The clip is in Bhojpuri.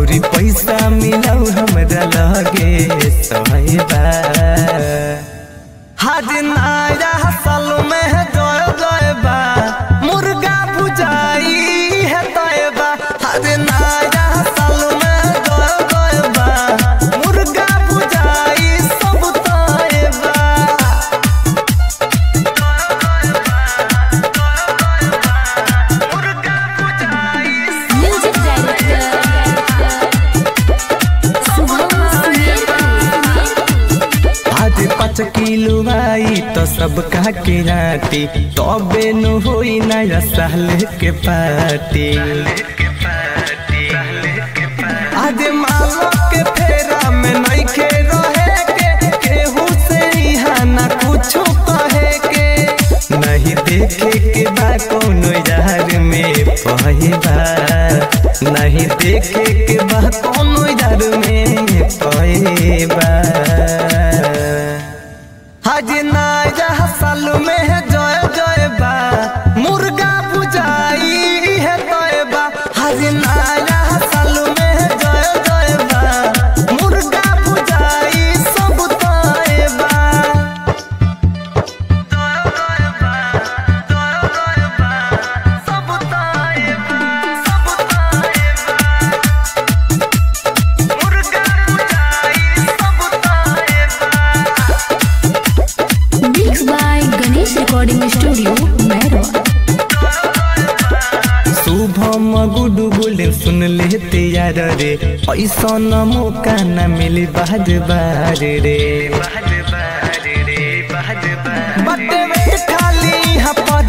औरी पैसा मिलाऊ हमरा लगे सहबा हज नया साल में है जय जय बा मुर्गा भुजाई है तयबा हज नया साल में जय जय बा मुर्गा भुजाई सब तयबा म्यूजिक डायरेक्टर शुभम सुमेर आज पाँच किलो आई तो सब कहा के राती तबे न होई नया साल के पार्टी आज मालो के फेरा में नहीं खे रहे के केहू से यहाँ ना कुछो कहे के नहीं देखे के बा कोनो यार में पहेबा नहीं देखे के बा कोनो यार में पहेबा हज नया साल में है जय जय बा मुर्गा भुजाई है तयबा हज नया साल में है जय जय बा मुर्गा भुजाई सब तयबा सब तयबा सब तयबा मुर्गा भुजाई सब तयबा mix by Ganesh recording studio मैरो शुभम गुडू बोले सुन लेते यार रे ऐसा न मौका न मिली बाज बार रे बटे में खाली यहाँ पर